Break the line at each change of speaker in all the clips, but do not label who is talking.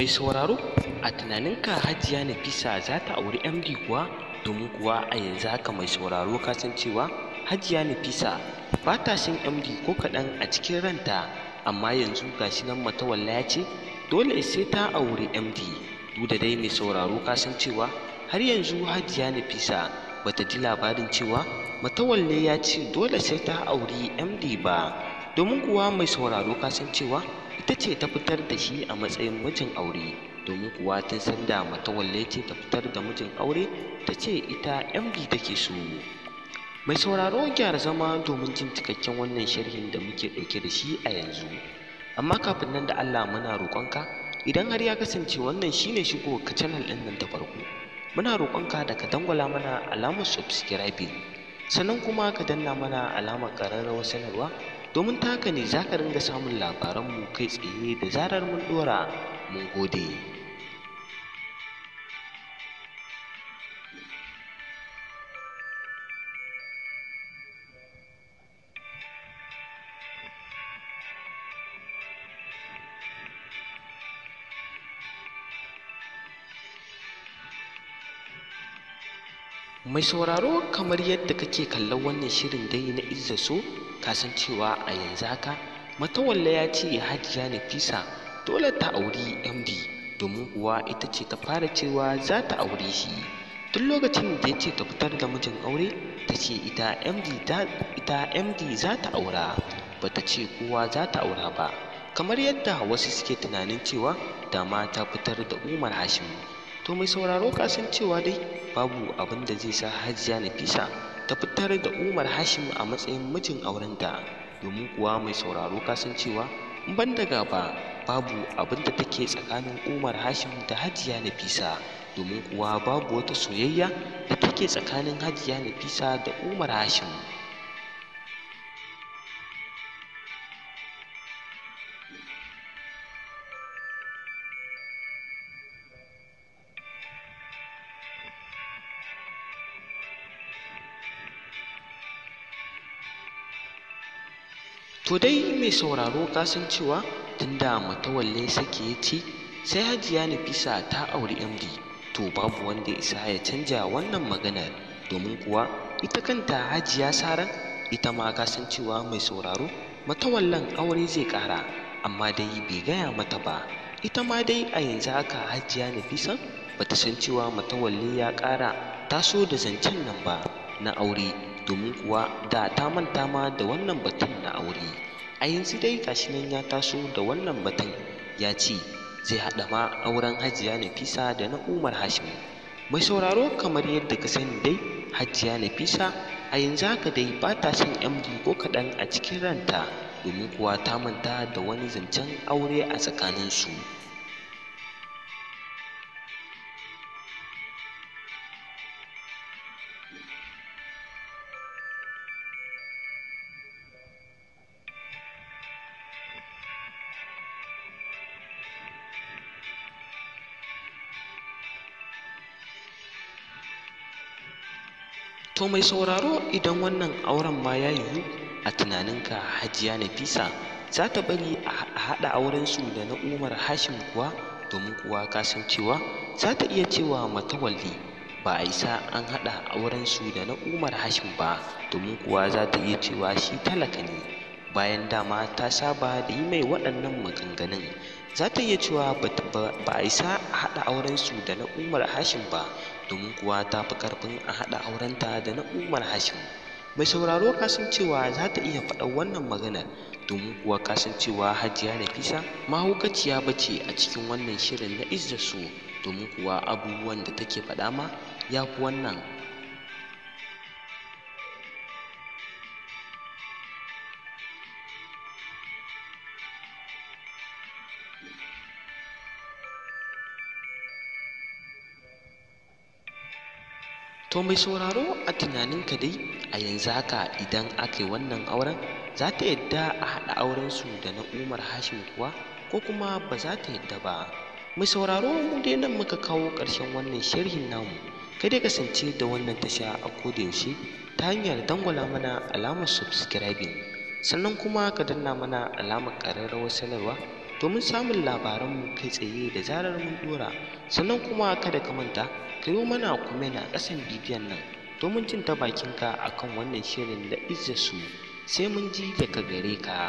Mai sauraro a tunaninka Hajiya Nafisa za ta auri MD kuwa domin kuwa a yanzu haka mai sauraro ka san cewa Hajiya Nafisa ba ta son MD ko kaɗan a cikin ranta amma yanzu gashi nan Matawalla ya ce dole sai ta auri MD duk da dai mai sauraro ka san cewa har yanzu Hajiya Nafisa bata ji labarin cewa Matawalle ya ce dole sai ta auri MD ba domin kuwa mai sauraro ka san cewa ita ce ta fitar da shi a matsayin mijin aure domin kuwa tun sanda Matawalle ce ta fitar da mijin aure ta ce ita MD take so mai sauraro gyara zama domin jin cikakken wannan sharhin da muke ɗauke da shi a yanzu amma kafin nan da Allah muna roƙonka idan har ya kasance wannan shine shigo ka channel ɗin nan ta farko muna roƙonka da ka dangwala mana alamar subscribing sannan kuma ka danna mana alamar ƙararrawar sanarwa domin ta haka ne za ka ringa samun labaranmu kai tsaye da zarar mun ɗora mun gode Mai sauraro kamar yadda kake kallon wannan shirin dai na Izza So ka san cewa a yanzu haka Matawalla ya ce Hajiya Nafisa dole ta auri MD domin kuwa ita ce ta fara cewa za ta aure shi tun lokacin da ya ce ta fitar da mijin aure ta ce ita MD ta ita MD za ta aura ba ta ce kowa za ta aura ba kamar yadda wasu suke tunanin cewa dama ta fitar da Umar Hashim to mai sauraro ka san cewa dai babu abin da zai sa hajiya nafisa ta fitar da umar hashim a matsayin mijin aurenta domin kuwa mai sauraro ka san cewa in ban da gaba babu abin da take tsakanin umar hashim da hajiya nafisa domin kuwa babu wata soyayya da take tsakanin hajiya nafisa da umar hashim To dai mai sauraro ka san cewa tunda matawalle sake ya ce sai hajiya Nafisa ta auri MD to babu wanda ya isa ya canja wannan maganar domin kuwa ita kanta hajiya Saran ita ma ka san cewa mai sauraro matawallan aure zai ƙara amma dai bai gaya mata ba ita ma dai a yanzu haka hajiya Nafisa bata san cewa matawalle ya ƙara taso da zancen nan ba na aure domin kuwa da ta manta ma da wannan batun na aure a yanzu dai gashi nan ya taso da wannan batun ya ce zai haɗa ma auren hajiya nafisa da na umar hashim mai sauraro kamar yadda ka sani dai hajiya nafisa a yanzu haka dai ba ta son md ko kaɗan a cikin ranta domin kuwa ta manta da wani zancen aure a tsakaninsu To mai sauraro idan wannan auren ma ya yiwu a tunaninka Hajiya Nafisa za ta bari a haɗa aurensu da na Umar Hashim kuwa domin kuwa ka san cewa za ta iya cewa matawalli ba a isa an haɗa aurensu da na Umar Hashim ba domin kuwa za ta iya cewa shi talaka ne bayan dama ta saba da yi mai waɗannan maganganun za ta iya cewa ba a isa a haɗa aurensu da na Umar Hashim ba domin kuwa ta fi ƙarfin a haɗa aurenta da na Umar Hashim. Mai sauraro kasancewa za ta iya faɗa wannan maganar domin kuwa kasancewa Hajiya Nafisa mahaukaciya bace a cikin wannan shirin na Izza So domin kuwa abubuwan da take faɗa ma ya fi wannan To mai sauraro a tunaninka dai a yanzu haka idan aka yi wannan auren za ta yadda a haɗa aurensu da na Umar Hashim kuwa ko kuma ba za ta yadda ba. Mai sauraro mu dai nan muka kawo ƙarshen wannan sharhin namu. Kai dai kasance da wannan tasha a koda yaushe ta hanyar dangwala mana alamar subscribing sannan kuma ka danna mana alamar ƙararrawar sanarwa domin samun labaranmu kai tsaye da zarar mun dora sannan kuma kada ka manta ka yi mana comment a ƙasan bidiyon nan domin jin ta bakinka akan wannan shirin da izza su sai mun ji daga gare ka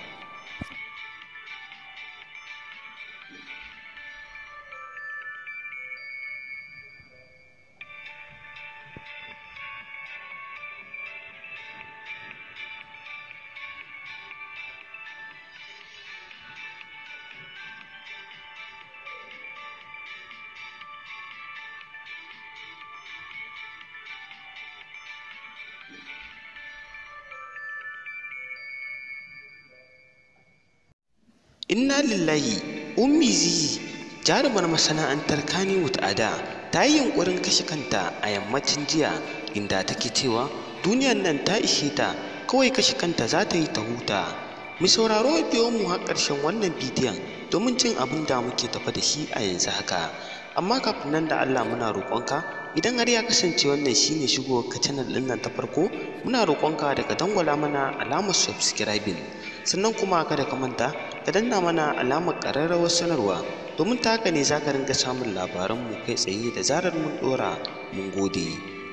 Inna lillahi Ummi Zizi jarumar masana'antar Kannywood a da ta yi yunƙurin kashe kanta a yammacin jiya inda take cewa duniyar nan ta ishe ta kawai kashe kanta za ta yi ta huta. Mu sauraro biyo mu har ƙarshen wannan bidiyon domin jin abin da muke tafa da shi a yanzu haka. Amma kafin nan da Allah muna roƙonka idan har ya kasance wannan shine shigo ka channel ɗin nan ta farko muna roƙonka da ka dangwala mana alamar subscribing sannan kuma kada ka manta ka danna mana alamar ƙararrawar sanarwa domin ta haka ne za ka ringa samun labaranmu kai tsaye da zarar mun ɗora mun gode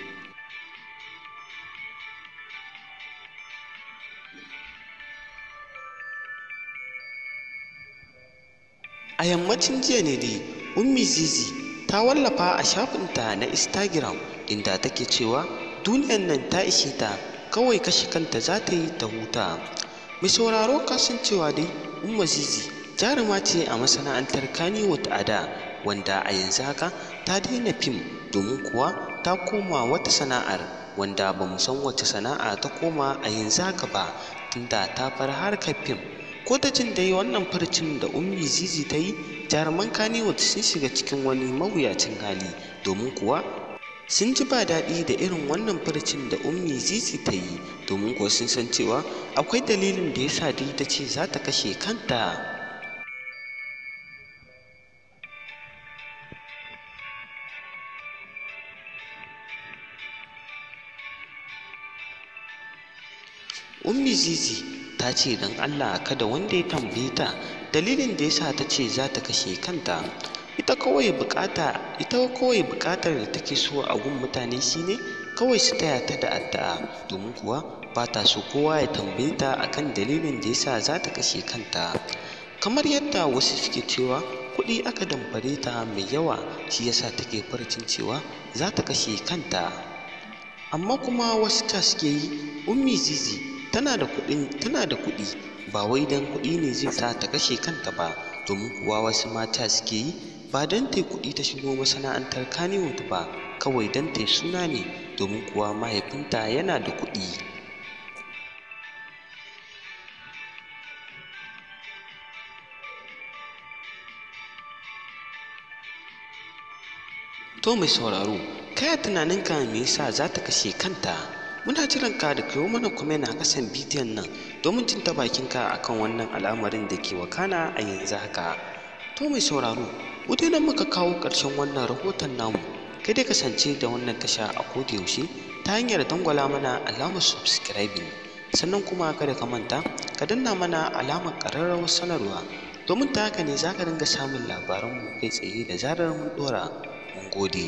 a yammacin jiya ne dai ummi zizi ta wallafa a shafinta na instagram inda take cewa duniyan nan ta ishe ta kawai kashe kanta za ta yi ta huta mai sauraro kasancewa dai umma zizi jaruma ce a masana'antar Kannywood a da wanda a yanzu haka ta daina fim domin kuwa ta koma wata sana'ar wanda ba mu san wace sana'a ta koma a yanzu haka ba tunda ta bar harkar fim ko da jin dai wannan farcin da ummi zizi ta yi jaruman Kannywood sun shiga cikin wani mawuyacin hali domin kuwa sun ji ba daɗi da irin wannan farcin da ummi zizi ta yi domin kuwa sun san cewa akwai dalilin da ya sa dai ta ce za ta kashe kanta ummi zizi ta ce don allah kada wanda ya tambaye ta dalilin da ya sa ta ce za ta kashe kanta ita kawai bukata ita kawai bukatar da take so a gun mutane shine kawai su taya ta da addu'a domin kuwa ba ta so kowa ya tambaye ta akan dalilin da yasa za ta kashe kanta kamar yadda wasu suke cewa kuɗi aka damfare ta mai yawa shi yasa take farcin cewa za ta kashe kanta amma kuma wasu ta suke yi ummi zizi tana da kuɗin tana da kuɗi ba wai dan kuɗi ne zai sa ta kashe kanta ba domin kuwa wasu mata suke yi ba don ta kuɗi ta shigo masana'antar Kannywood ba kawai don ta suna ne domin kuwa mahaifinta yana da kuɗi to mai sauraro kaya tunaninka me yasa za ta kashe kanta muna jiran ka da kawo mana comment a kasan bidiyon nan domin jin ta bakinka akan wannan al'amarin da ke wakana a yanzu haka to mai sauraro nan muka kawo ƙarshen wannan rahoton namu kai dai kasance da wannan tasha a koda yaushe ta hanyar dangwala mana alamar subscribing sannan kuma kada ka manta ka danna mana alamar ƙararrawar sanarwa domin ta haka ne za ka dinga samun labaranmu kai tsaye da zarar mun ɗora mun gode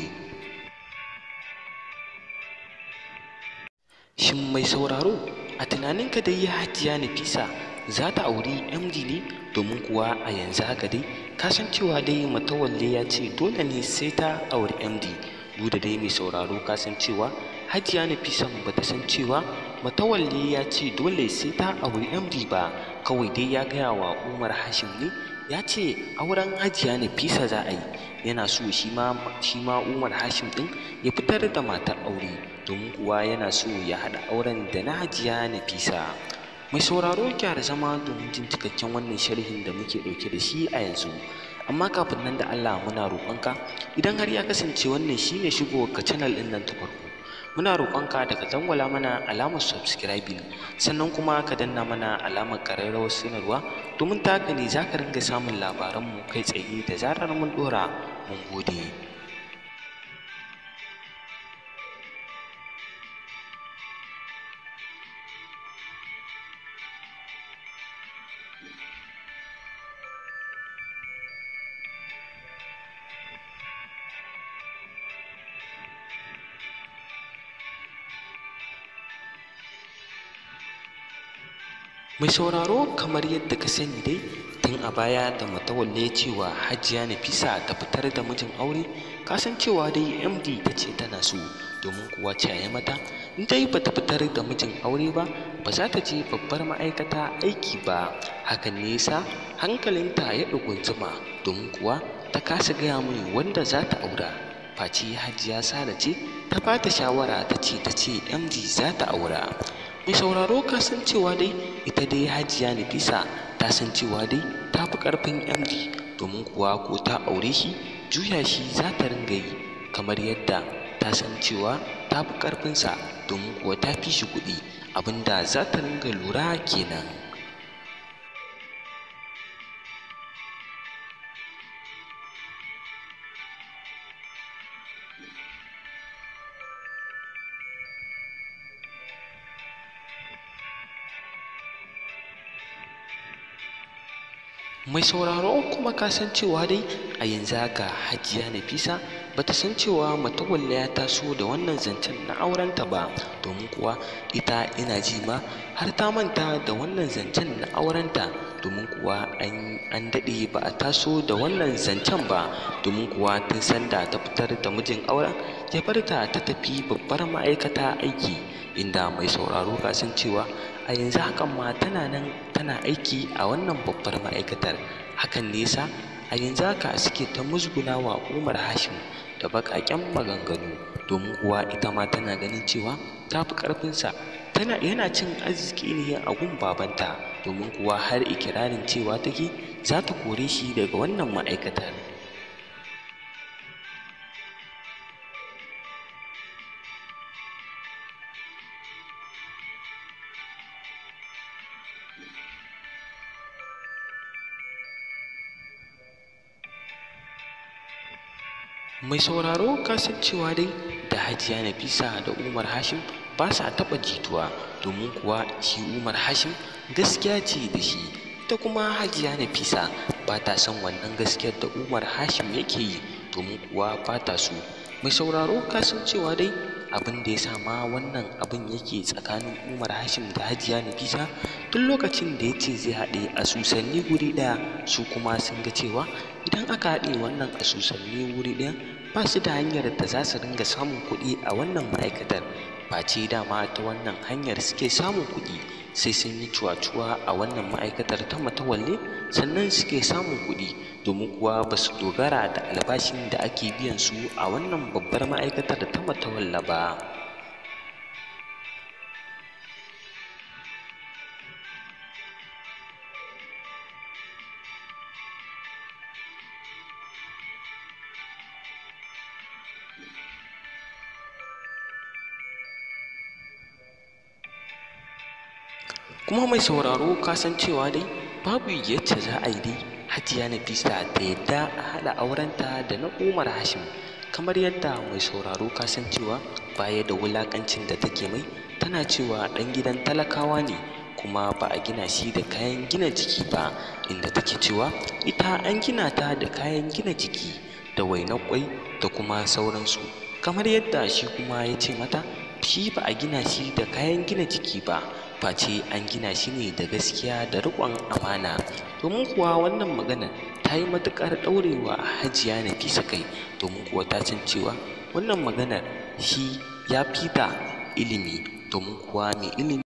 shin mai sauraro a tunaninka da yi hajiya nafisa za ta auri md ne domin kuwa a yanzu haka dai kasancewa dai matawalle ya ce dole ne sai ta auri md duk da dai mai sauraro kasancewa hajiya nafisa ba ta san cewa matawalle ya ce dole sai ta auri md ba kawai dai ya gaya wa umar hashim ne ya ce auren hajiya nafisa za a yi yana so shi ma umar hashim din ya fitar da matar aure domin kuwa yana so ya haɗa auren da na hajiya nafisa mai sauraro gyara zama domin jin cikakken wannan sharhin da muke ɗauke da shi a yanzu amma kafin nan da Allah muna roƙonka idan har ya kasance wannan shine shigowar ka channel ɗin nan ta farko muna roƙonka da ka dangwala mana alamar subscribing sannan kuma ka danna mana alamar ƙararrawar sanarwa domin ta haka ne za ka ringa samun labaranmu kai tsaye da zarar mun ɗora mun gode mai sauraro kamar yadda ka sani dai tun a baya da matawalle cewa hajiya nafisa ta fitar da mijin aure kasancewa dai md ta ce tana so domin kuwa caye mata in dai bata fitar da mijin aure ba ba za ta je babbar ma'aikata aiki ba hakan ne yasa hankalinta ya ɗugunzuma domin kuwa ta kasa gaya mini wanda za ta aura face hajiya sala ce ta ba ta shawara ta ce ta ce md za ta aura mai sauraro ka san cewa dai ita dai hajiya nafisa ta san cewa dai ta fi ƙarfin md domin kuwa ko ta aure shi juya shi za ta ringa yi kamar yadda ta san cewa ta fi ƙarfinsa domin kuwa ta fi shi kuɗi abinda za ta ringa lura kenan mai sauraro kuma ka san cewa dai a yanzu haka hajiya nafisa bata san cewa matawalla ya taso da wannan zancen na aurenta ba domin kuwa ita ina ji ma har ta manta da wannan zancen na aurenta domin kuwa an daɗe ba a taso da wannan zancen ba domin kuwa tun sanda ta fitar da mijin auren ya bar ta ta tafi babbar ma'aikata aiki inda mai sauraro ka san cewa a yanzu hakan ma tana nan tana aiki a wannan babbar ma'aikatar hakan nesa a yanzu haka suke ta musguna wa umar hashim da baƙaƙen maganganu domin kuwa ita ma tana ganin cewa ta fi ƙarfinsa tana yana cin arziki ne a gun babanta domin kuwa har ikirarin cewa take za ta kore shi daga wannan ma'aikatar mai sauraro kasan cewa dai da hajiya nafisa da umar hashim ba sa taɓa jituwa domin kuwa shi umar hashim gaskiya ce da shi ita kuma hajiya nafisa ba ta son wannan gaskiyar da umar hashim yake yi domin kuwa ba ta so mai sauraro kasan cewa dai abin da ya sa ma wannan abin yake tsakanin umar hashim da hajiya nafisa tun lokacin da ya ce zai haɗe asusanni guri ɗaya su kuma sun ga cewa idan aka haɗe wannan asusanni wuri ɗaya ba su da hanyar da za su ringa samun kuɗi a wannan ma'aikatar face dama ta wannan hanyar suke samun kuɗi sai sun yi cuwa-cuwa a wannan ma'aikatar ta matawalle sannan suke samun kuɗi domin kuwa ba su dogara da albashin da ake biyan su a wannan babbar ma'aikatar ta matawalla ba kuma mai sauraro ka san cewa dai babu yadda za a yi dai hajiya nafisa ta yadda a haɗa aurenta da na umar hashim kamar yadda mai sauraro ka san cewa baya da wulakancin da take mai tana cewa ɗan gidan talakawa ne kuma ba a gina shi da kayan gina jiki ba inda take cewa ita an gina ta da kayan gina jiki da wainar kwai da kuma sauransu kamar yadda shi kuma ya ce mata shi ba a gina shi da kayan gina jiki ba face an gina shi ne da gaskiya da riƙon amana domin kuwa wannan magana ta yi matuƙar ɗaurewa hajiya nafisa kai domin kuwa ta san cewa wannan maganar shi ya fita ilimi domin kuwa mai ilimi